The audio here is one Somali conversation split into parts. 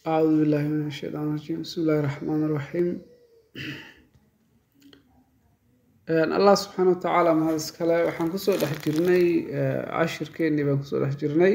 أعوذ بالله من الشيطان الرجيم بسم الله الرحمن الرحيم allah subxaana watacaala mahad iskale waxaan kusoo dhex jirnay cashirkeennii baan kusoo dhex jirnay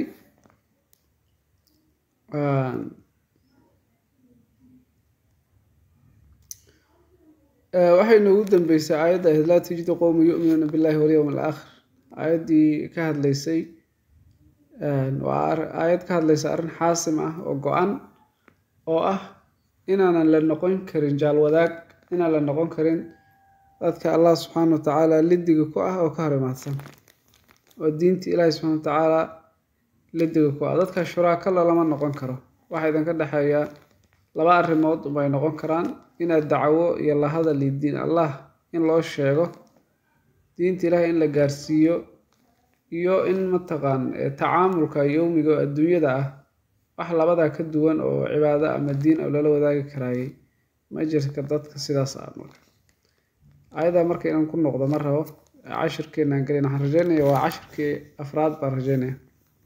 waxay noogu dambeysay aayadda ahayd laa tajidu qowma yu'minuuna billahi walyowm alaakhir aayaddii ka hadlaysay waa aayad ka hadlaysa arrin xaasim ah oo go-an oo ah inaanan la noqon karin jaalwadaag inaan la noqon karin dadka allah subxaana watacaala lidiga ku ah oo ka hor imaadsan oo diinta ilaahi subxana watacaala lidiga ku ah dadka shuraakala lama noqon karo waxaa idinka dhexeeya laba arrimood bay noqon karaan inaad dacwo iyo la hadal iyo diin allah in loo sheego diinta ilaahi in la gaarsiiyo iyo in mataqaan tacaamulka yowmiga oo adduunyada ah wax labadaa ka duwan oo cibaado ama diin oo lala wadaagi karaayay ma jirka dadka sidaas ah marka ayadaa marka inaan ku noqdo ma rabo cashirkeenaan gelin waxaan rajeynaya waa cashirkii afraad baan rajeynaya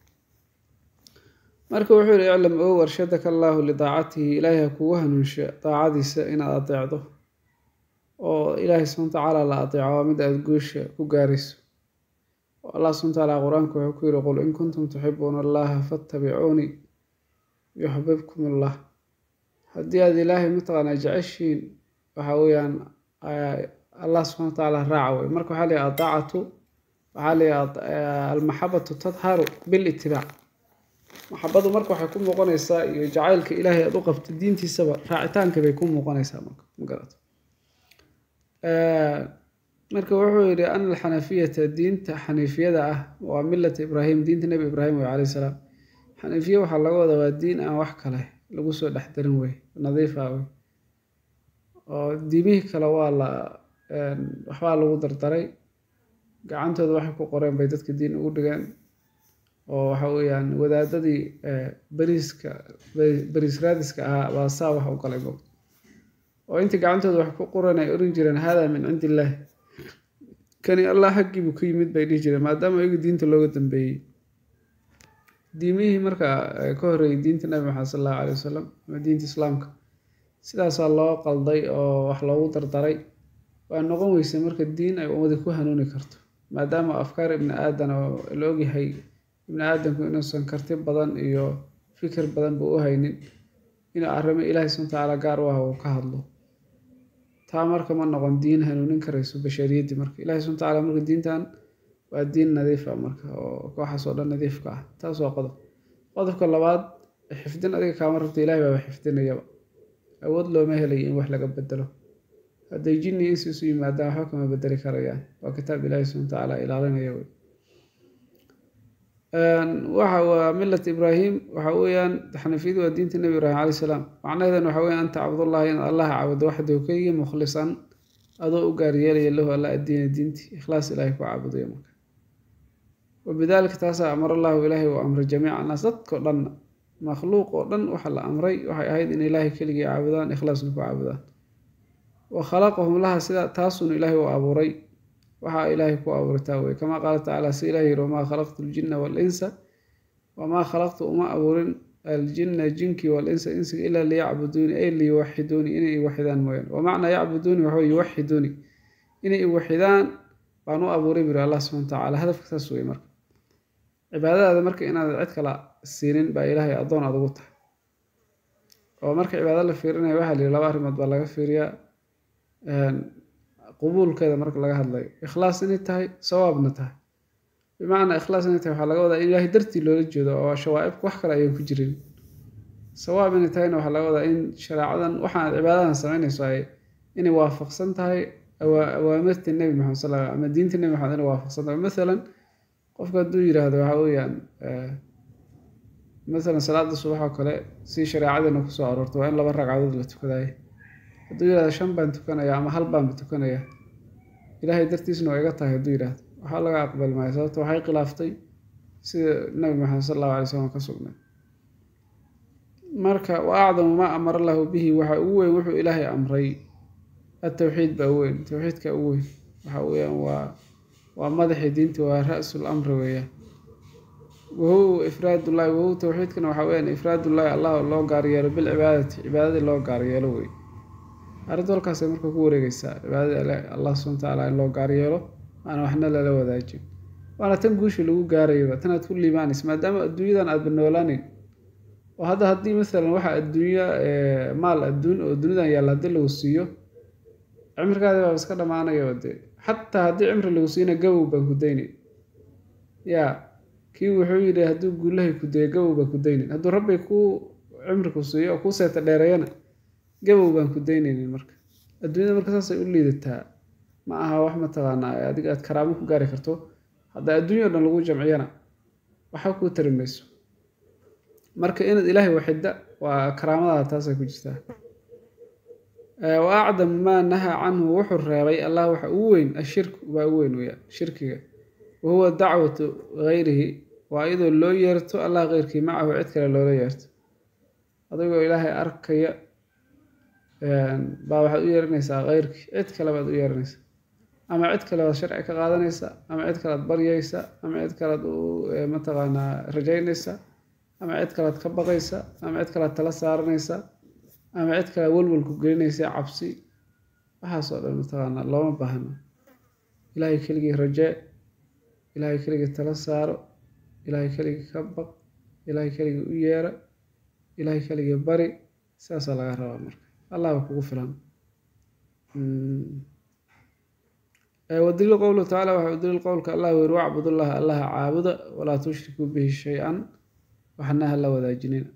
marka wuxuu yihi iclam ow arshadaka allaahu lidaacatihi ilaahay ha kugu hanuunsha daacadiisa inaad adeecdo oo ilaahay subxana watacaala la adeeco waa mid aada guusha ku gaarayso allah subxana watacaala qur-aanka wuxuu ku yihi qul in kuntum tuxibuuna allaha fattabicuunii yuxbibkum allah haddii aad ilaahay mataqaanaa jeceshiin waxa weeyaan allah subxana watacaala raaca wey marka waxaa leeyahy adaacatu waxaa leeyahy almaxabatu tadharu bilitibaac maxabadu marka waxay ku muuqanaysaa iyo jacaylka ilaahay aad u qabto diintiisaba raacitaanka bay ku muuqanaysaa marka magarato marka wuxuu yidhi ana alxanafiyata diinta xaniifiyada ah waa millata ibraahim diinta nebi ibraahim wey calayhi salaam xaniifiya waxaa laga wadaa waa diin aan wax kale lagu soo dhex darin wey nadiifa wey oo diimihii kale waa la waxbaa lagu dardaray gacantooda waxay ku qoreen bay dadka diin ugu dhigeen oo waxa weeyaan wadaadadii beriiska beriis raadiska ahaa baa saa wax u galay moogta oo intii gacantooda wax ku qoran ay oran jireen haadaa min cindi illaahi kani allah xaggiibuu ka yimid bay dhihi jireen maadaama iyagu diinta looga dambeeyey diimihii marka ka horreeyey diinta nabi maxamed sal allahu alay wasalam ama diinta islaamka sidaasaa loo qalday oo wax loogu dardaray waa noqon weysa marka diin ay ummadi ku hanuuni karto maadaama afkaar ibni aadan oo la ogyahay ibni aadamku inuusan karti badan iyo fikir badan buu u haynin inuu arrimo ilaahay subana watacaala gaar u ah uu ka hadlo taa marka ma noqon diin hanuunin karayso bashariyaddii marka ilahi subana watacaala marka diintan waa diin nadiifa marka oo kooxaas oo dhan nadiifka ah taas waa qodob qodobka labaad xifdin adiga kaama rabta ilahay baaba xifdinayaba awood looma helayo in wax laga bedelo hadday jinni insi isu yimaadaan waxba kama bedeli karayaan waa kitaab ilaahi subana watacaala ilaalinaya wey waxa waa millat ibraahim waxa weeyaan xanafiyadu waa diinta nebi ibraahim calay salaam macnaheedan waxa weya an tacbudullahi in allaha caabudo waxdahu keligii mukhlisan adoo u gaar yeelaya lahu alla addiina diintii ikhlaas ilaahay ku caabudayo marka wabidaalika taasaa amar allahu ilaahay uu amray jamiica annaas dadkao dhan makhluuq oo dhan waxa la amray waxay ahayd in ilaahay keligii caabudaan ikhlaasna ku caabudaan wa khalaqahum laha sida taasuna ilaahay uu abuuray waxaa ilaahay ku abuuritaa wey kamaa qaala tacaala si ilahi yiri wamaa khalaqtu aljinna waalinsa wamaa khalaqtu uma abuurin aljinna jinkii waalinsa insiga ilaa liyacbuduuni ay liyuwaxiduuni inay iwaxidaan mooyaan wamacnaa yacbuduuni waxawy yuwaxiduuni inay iwaxidaan baan u abuuray buri allah subxana watacaala hadafka saas wey marka cibaadadaada marka inaad cid kala siinin baa ilaahay addoon aad ugu tahay oo marka cibaado la fiirinaya waxaa la yihi laba arrimood baa laga fiiriyaa qubuulkeeda marka laga hadlayo ikhlaas inay tahay sawaabna tahay bimacnaa ikhlaas inay tahay waxaa laga wadaa in ilaahay dartii loola jeedo oo shawaa-ibka wax kale ayaan ku jirin sawaab inay tahayna waxaa laga wadaa in shareecadan waxaan cibaadadan samaynayso ay inay waafaqsan tahay awaamirta nebi maxamed sal ama diinta nebi maxamed inay waafaqsan tahay mathalan qofka hadduu yiraahdo waxaa weeyaan mathalan salaada subax oo kale si shareecadeena kusoo aroorto waa in laba ragcadood la tukadayo hadduu yirahdo shan baan tukanaya ama hal baanba tukanaya ilaahay dartiisna waa iga tahay hadduu yidhahdo waxaa laga aqbali maayo sababto waxay khilaaftay sida nabi maxamed sal allahu alay slam ka sugnay marka wa acdamu maa amara allahu bihi waxa ugu weyn wuxuu ilaahay amray atawxiid baa weyn tawxiidka ugu weyn waxa weeyaan waa waa madaxii diinta waa ra-sul amri weeyaan wahuwa ifraadullahi wahuwa towxiidkana waxaa weyaan ifraadullahi allah loo gaaryeelo bilcibaadati cibaadadii loo gaaryeelo wey arrintu halkaasay marka ku wareegeysaa cibaadadii allah subana watacaala in loo gaaryeelo aana waxna lala wadaajin waana tan guushii lagu gaarayaba tanaad ku liibaanaysa maadaama adduunyadan aadba noolaaneyn oo hadda haddii masalan waxa adduunya maal adduun oo dunidan yaalla haddii lagu siiyo cimrigaadi baa iska dhamaanaya de xataa haddii cimri lagu siina gabow baan ku daynayn yaa kii wuxuu yidhi hadduu guulahay ku dayo gabow baan ku daynayn hadduu rabbi kuu cimri ku siiyo oo kuu seeta dheereeyana gabow baan ku daynaynin marka adduunyada marka saasay u liidataa ma aha wax mataqaanaa adiga aad karaamo ku gaari karto hadda adduunya o dhan lagu jamciyana waxa kuu tari mayso marka inaad ilaahay waxidda waa karaamadaada taasay ku jirtaa wa acdamu maa nahaa canhu wuxuu reebay allah waxa ugu weyn ashirku baa ugu weyn weya shirkiga wa huwa dacwatu gayrihi waa iyadoo loo yeerto allah keyrkii macahu cid kale loola yeerto adigoo ilaahay arkaya baa waxaad u yeeranaysaa keyrkii cid kale baad u yeeranaysaa ama cid kale baad sharci ka qaadanaysaa ama cid kalead baryaysa ama cid kalead u mataqaanaa rajaynaysa ama cid kalead ka baqaysa ama cid kalead tala saaranaysa ama cid kale welwalku gelinaysa cabsi waxaasoo dhan mataqaanaa looma baahno ilaahay keligii rajee ilaahay keligii tala saaro ilaahay keligii ka baq ilaahay keligii u yeera ilaahay keligii bari sidaasaa laga rabaa marka allahba kugu filan wadaliil qowluhu tacaala waxa u daliil qowlka allah weri wacbudullaha allaha caabuda walaa tushrikuu bihi shay-an waxna ha la wadaajinina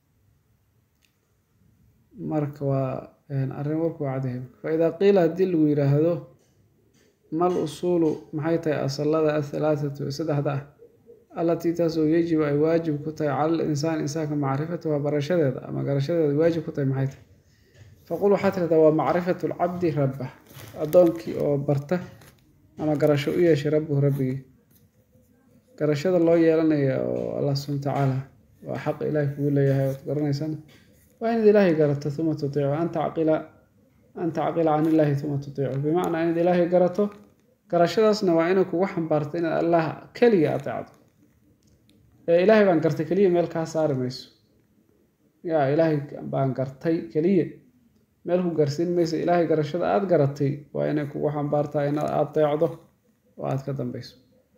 marka waa arrin warku waa cadahay fa idaa qiila haddii lagu yidhaahdo mal usuulu maxay tahay asalada athalaatatu ee saddexda ah allatii taasoo yajibu ay waajib ku tahay cala l insaani insaanka macrifatuha barashadeeda ama garashadeeda waajib ku tahay maxay tahay faqul waxaa tirahdaa waa macrifatu lcabdi rabbah addoonkii oo barta ama garasho u yeeshay rabbuhu rabbigii garashada loo yeelanaya oo allah subana watacaala waa xaq ilaahay kugu leeyahay ood garanaysana waa inaad ilaahay garato uma tutiicu an tacqila an tacqila can illaahi uma tutiicu bimacnaa inaad ilaahay garato garashadaasna waa inay kugu xambaarto inaad allah keliya ateecdo ee ilaahay baan gartay keliya meel kaa saari mayso yaa ilaahay baan gartay keliya meel ku gaarsiin maysa ilaahay garashada aada garatay waa inay kugu xambaartaa inaad adeecdo oo aada ka dambeyso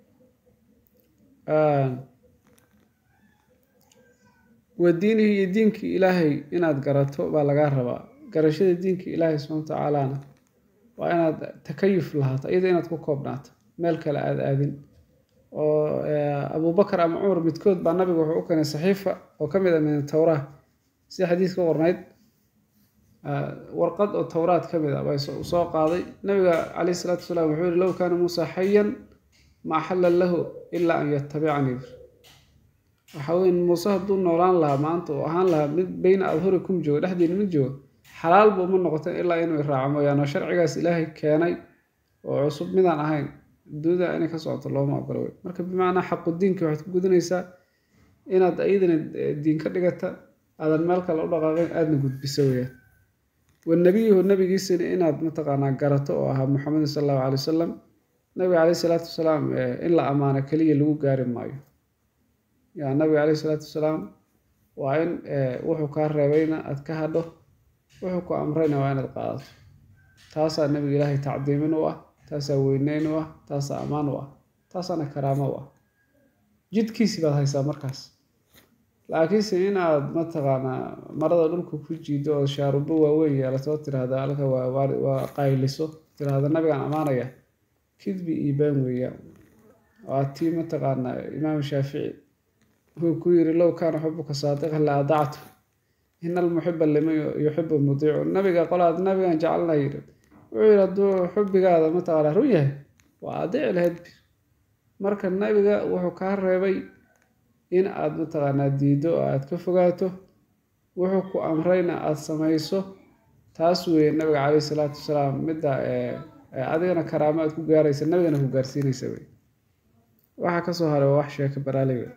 wa diinihi iyo diinkii ilaahay inaad garato baa lagaa rabaa garashada diinkii ilaahay subxana watacaalana waa inaad takayuf lahaato iyada inaad ku koobnaato meel kale aada aadin oo abubakar ama cumar midkood baa nabiga wuxuu u keenay saxiifa oo ka mid ah min towraa sida xadiis ka qornayd warqad oo towraad ka mid ah baa soo qaaday nabiga caleyhi isalaatu wasalaam wuxuu yihi low kaana muusa xayan ma axalla lahu ilaa an yatabicanii waxa weye muuse hadduu noolaan lahaa maanta oo ahaan lahaa mid beyna adhurikum joogo dhexdiina mid joogo xalaalba uma noqoteen ilaa inuu iraaco mooyaane oo sharcigaas ilaahay keenay oo cusub midaan ahayn duuda inay ka socoto looma ogolo wey marka bimacnaa xaqu diinka waxaad ku gudanaysaa inaad iyadana diin ka dhigata aadan meel kale u dhaqaaqin aadna gudbiso weyaan wanabiyuhu nabigiisina inaad mataqaanaa garato oo ahaa muxamedin sal allahu calay wasalam nabiga caleyhi salaatu wasalaam in la ammaano keliya lagu gaari maayo yaa nabiga caleyhi salaatu wasalaam waa in wuxuu kaa reebayna aad ka hadho wuxuu ku amrayna waa inaad qaadato taasaa nabiga ilaahay tacdiimin u ah taasaa weyneyn u ah taasaa ammaan u ah taasaana karaamo u ah jidkiisi baad haysaa markaas laakiinse in aad mataqaanaa marada dhulka ku jiido oo shaarubo waaweyn yeelato tiraahda alka waa qayliso tiraahda nabigaan ammaanaya kidbi iyo baan weeyaan waa tii mataqaanaa imaam shaafici wuxuu ku yiri low kaana xubuka saadiqan la adactu in almuxiba liman yuxibu mudiicu nabiga qolaad nabigan jecelna yiri wuxuu yiri hadduu xubigaada mataqaanaa run yahay waa adici lahayd bir marka nabiga wuxuu kaa reebay in aad mataqaanaa diiddo oo aad ka fogaato wuxuu ku amrayna aada samayso taas weeye nabiga caleyhi salaatu wasalaam midda adigana karaamo aad ku gaaraysa nabigana ku gaarsiinaysa wey waxaa kasoo haray waa wax sheeka baraaley wey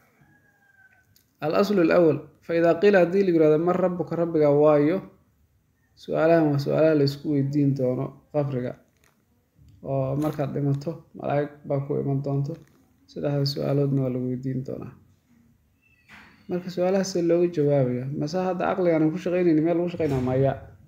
al aslu alawal fa idaa qiila haddii la yirahdo mar rabbuka rabbiga waayo su-aalahan waa su-aalaha la isku weydiin doono qabriga oo markaad dhimato malaa'ig baa ku iman doonto saddexda su-aaloodna waa lagu weydiin doonaa marka su-aalahaas see looga jawaabaya mase hadda caqligaan ku shaqeynayni meel lagu shaqeynaa maya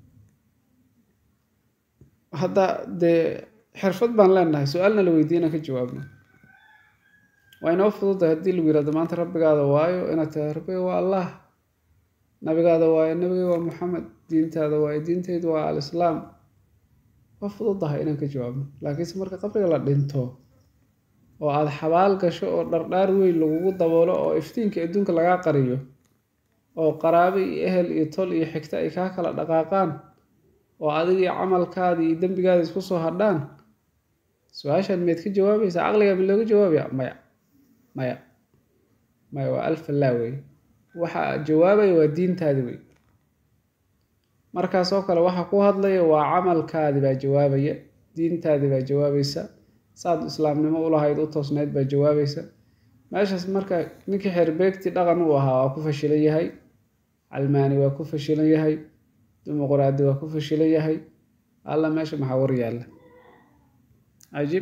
hadda dee xirfad baan leenahay su-aalna la weydiina ka jawaabno waa inoo fududahay haddii lagu yirahdo maanta rabbigaada waayo inaad tahay rabbiga waa allah nabigaada waayo nabiga waa maxamed diintaada waayo diinteydu waa alislaam waa fududahay inaan ka jawaabno laakiinse marka qabriga la dhinto oo aada xabaal gasho oo dhardhaar weyn lagugu daboolo oo iftiinka adduunka lagaa qariyo oo qaraabe iyo ehel iyo tol iyo xigta ay kaa kala dhaqaaqaan oo adigii camalkaadii iyo dembigaada isku soo hadhaan su-aashaan miyaad ka jawaabaysaa caqligaa ma looga jawaabaya maya maya maya waa alfallaa wey waxa jawaabaya waa diintaadi wey markaasoo kale waxa ku hadlaya waa camalkaadi baa jawaabaya diintaadi baa jawaabaysa saad islaamnimo ulahayd u toosnayd baa jawaabaysa meeshaas marka ninkii xerbeegtii dhaqan uu ahaa waa ku fashilan yahay calmaani waa ku fashilan yahay dimuqraadi waa ku fashilan yahay alla meesha maxaa war yaalla cajiib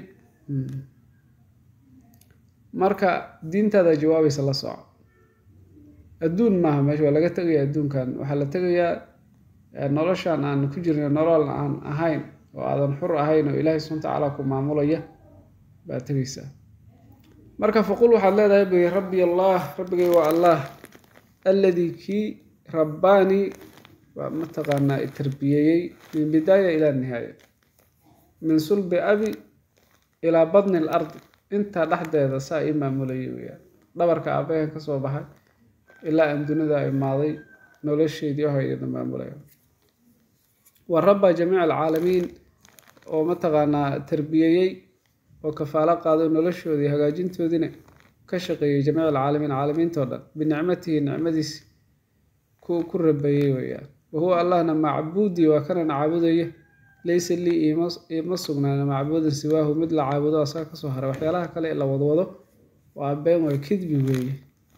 marka diintaada jawaabaysa la soco adduun maaha meesha waa laga tegaya adduunkan waxaa la tegayaa noloshan aan ku jirna nolol aan ahayn oo aadan xur ahayn oo ilaahay subxana tacaala ku maamulaya baa tegaysaa marka faqul waxaad leedahay bi rabbi allah rabbigay waa allah alladii kii rabbaanii waa mataqaanaa i tarbiyeeyey min bidaaya ilaa nihaaya min sulbi abi ilaa badni l ardi intaa dhexdeeda saa ii maamulayay weyaan dhabarka aabbahan ka soo baxay ilaa aan dunida imaaday nolosheedii ohayna maamulaya wa rabba jamiica alcaalamiin oo mataqaanaa tarbiyeeyey oo kafaalo qaaday noloshoodii hagaajintoodiina ka shaqeeyey jamiic alcaalamiin caalamiintao dhan binicmatihi nicmadiisi ku ku rabeeyey weeyaan wahuwa allahna macbuudii waa kanan caabudaya laysa lii iima sugnaana macbuudin siwaahu mid la caabudo asaga kasoo haray waxyaalaha kale ee la wadwado waa been waa kidbi weeye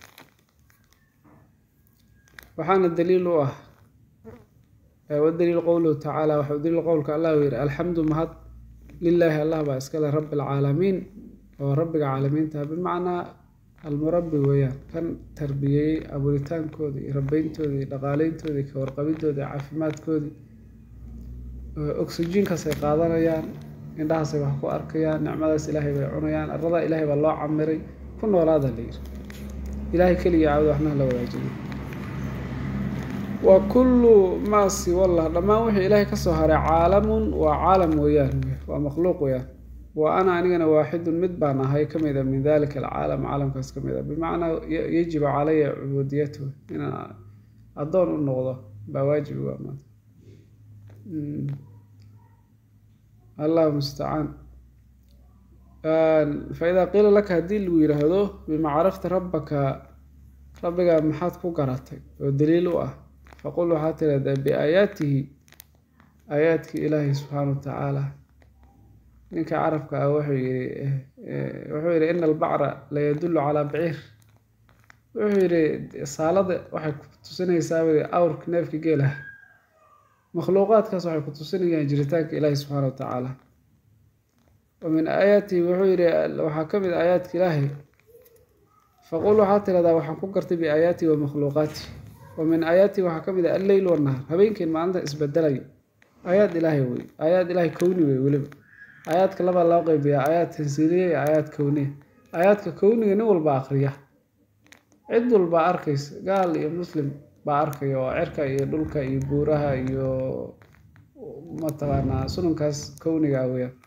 waxaana daliil u ah wadaliil qowluhu tacaala waxau daliil qowlka allah u yihi alxamdu mahad lilaahi allah baa iskale rabbi alcaalamiin oo rabbiga caalamiinta bimacnaa almurabbi weeyaan kan tarbiyeeyey abuuritaankoodii iyo rabeyntoodii iyo dhaqaaleyntoodii ka warqabintoodii caafimaadkoodii oxyjiinkaas ay qaadanayaan indhahaasay wax ku arkayaan nicmadaas ilaahay bay cunayaan arada ilaahay baa loo camiray ku noolaada la yiri ilaahay keliya caawda waxnaha la wadaajiyay wa kullu maa siwallah dhammaan wixii ilaahay kasoo haray caalamun waa caalam weeyaan waa makhluuq weeyaan wa ana anigana waaxidun mid baan ahay ka mid a min dalika alcaalam caalamkaas ka mid a bimacnaa yajibu calaya cubuudiyatu inaan addoon u noqdo baa waajibi waa maanta allahu mustacaan fa-idaa qiila laka haddii lagu yidhaahdo bima carafta rabbaka rabbigaa maxaad ku garatay oo daliil u ah faqul waxaad tidhahdaa biaayaatihi aayaadkii ilaahi subxaana wa tacaala ninka carabka ah wuxuu yihi wuxuu yihi ina albacra la yadullu calaa baciir wuxuu yihi saalada waxay ku tusinaysaa weli awrka neefka geelah makhluuqaadkaas waxay ku tusinayaan jiritaanka ilaahi subxaana wa tacaala wa min aayaatihi wuxuu yihi waxaa ka mid aayaadka ilaahi faqul waxaad tidhahdaa waxaan ku gartay biaayaatihi wa makhluuqaatihi wa min aayaatihi waxaa ka mid ah alleyl wanahar habeenkeen maalinta isbedelayo aayaad ilaahay wey aayaad ilaahay kowni wey weliba aayaadka labaa loo qeybiyaa aayaad tansiiliya iyo aayaad kowniya aayaadka kowniga nin walba akriya cid walbaa arkaysa gaal iyo muslim baa arkaya oo cirka iyo dhulka iyo buuraha iyo mataqaanaa sunankaas kowniga ah weyaan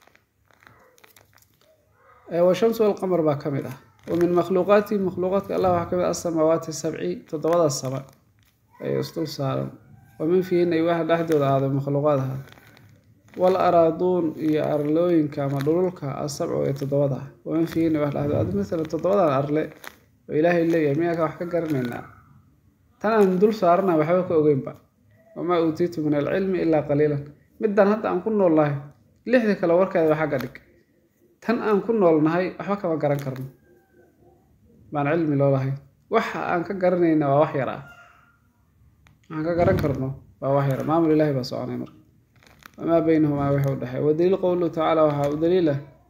washamsu walqamar baa ka mid ah wa min makhluuqaatihi makhluuqaadka allah waxaa ka mid ah asamaawaati sabci toddobada sama ee isdul saaran wa min fiihina iyo waxa dhexdooda ahaaday makhluuqaad ahaa wal araaduun iyo arlooyinka ama dhululka asabcu ee toddobada ah wa min fiihina wax dhexdooda ad masalan toddobadan arle oo ilaahay leeyahay miyaaka wax ka garanaynaa tan aan dul saarana waxba ka ogeynba wamaa uutiitu min alcilmi ilaa qaliilan middan hadda aan ku nool nahay lixda kale warkeeda waa xagga dhig tan aan ku noolnahay waxba kama garan karno baan cilmi loo lahay waxa aan ka garanayna waa wax yar ah waxaan ka garan karno waa wax yar maamul ilaahi baa soconay marka wamaa baynahumaa waxa u dhexeey wadaliil qowluhu tacaala waxaa u daliila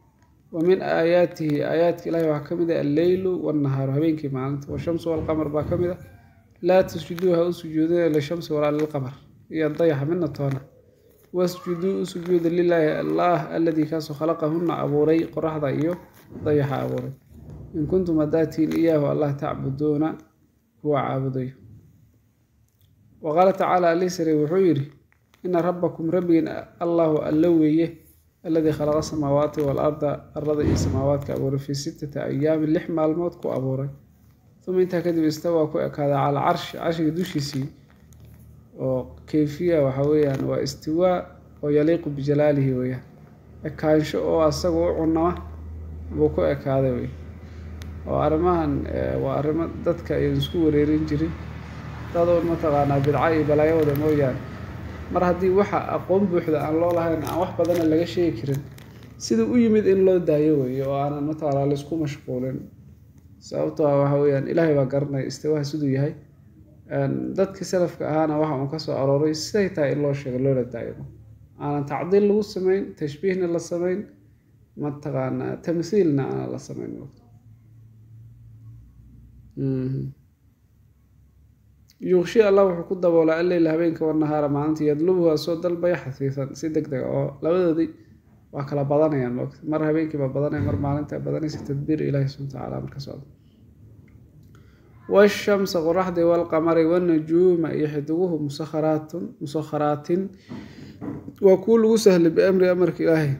wa min aayaatihi aayaadka ilahi waxaa ka mid ah alleylu wannahaaru habeenkii maalinta washamsu walqamar baa ka mid ah laa tasjuduu ha u sujuudina lishamsi walaa lilqamar iyo dayaxa midna toona wasjuduu u sujuuda lilaahi allah aladii kaasoo khalaqahunna abuuray qoraxda iyo dayaxa abuuray in kuntum hadaatiin iyaahu allah tacbuduuna kuwa caabudayo wa qaala tacaala alisare wuxuu yidhi ina rabbakum rabbigiin allahu alla weeye aladii khalaqa samaawaati waalarda arada iyo samaawaadka abuuray fii sittati ayaamin lix maalmood ku abuuray uma intaa kadib istawaa ku ekaaday calaa carshi carshiga dushiisii oo kayfiya waxa weeyaan waa istiwaa oo yaliiqu bijalaalihi weeyaan ekaansho oo asaga u cunama buu ku ekaaday wey oo arrimahan waa arrimo dadka ay isku wareerin jirin dadoon mataqaanaa bidca iyo balaayawada mooyaane mar haddii waxa aqoon buuxda aan loo lahayn aan wax badana laga sheegi karin sida u yimid in loo daayo weeye oo aanan mataqaanaa laisku mashquulin sababto a waxa weeyaan ilaahay baa garanaya istiwaha siduu yahay dadkii salafka ahaana waxa uun kasoo arooray siday tahay in loo sheego loola daayo aanan tacdiil lagu samayn tashbiihna la samayn mataqaanaa tamthiilna aanan la samayn yuqshi allah wuxuu ku daboolaa alleyla habeenka wanahaara maalinta yadlubuha soo dalbaya xafiifan si deg dega oo labadoodii waa kala badanayaan moogta mar habeenkiiba badanaya mar maalinta badanaysa tadbiir ilahi subana watacaala marka socda washamsa qoraxdii walqamari wanajuuma iyo xidiguhu musakharaatun musakharaatin waa kuwa lagu sahlay biamri amarka ilaahay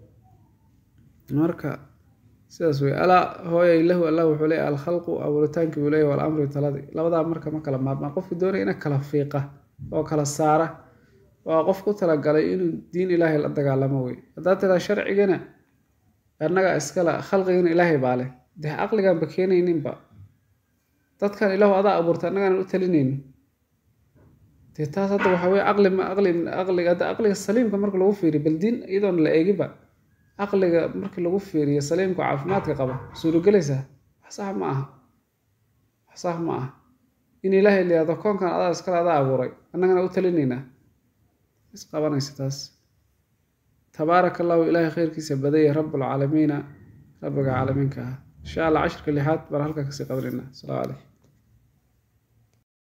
marka sidaas wey alaa hooyay lahu allah wuxuu leeyahy alkhalqu abuuritaankii buu leeyahy walamri taladii labadaa marka ma kala maarmaan qofki doonaya ina kala fiiqa oo kala saara waa qof ku talagalay inuu diin ilaahay la dagaalamo wey haddaad tiraa sharcigana annaga iskala khalqigana ilaahay baa leh dee caqligaanba keenayninba dadkan ilaahu adaa abuurta annagaanan u talinayno dee taas hadda waxaa weye caqli ma aqli aqliga hadda aqliga saliimka marka lagu fiiriyo bal diin iyadoon la eegiba caqliga markii lagu fiiriyo saliimka caafimaadka qaba suuragelaysaa wax sax ma aha wax sax ma aha in ilaahay layihahdo koonkan adaa iskale adaa abuuray annagana u talinaynaa is qabanaysa taas tabaaraka allahu ilaahay khayrkiisa badaya rabbulcaalamiina rabbiga caalamiinka ah insha allah cashirka lixaad baan halkaa kasii qabanayna asalaamu calaykum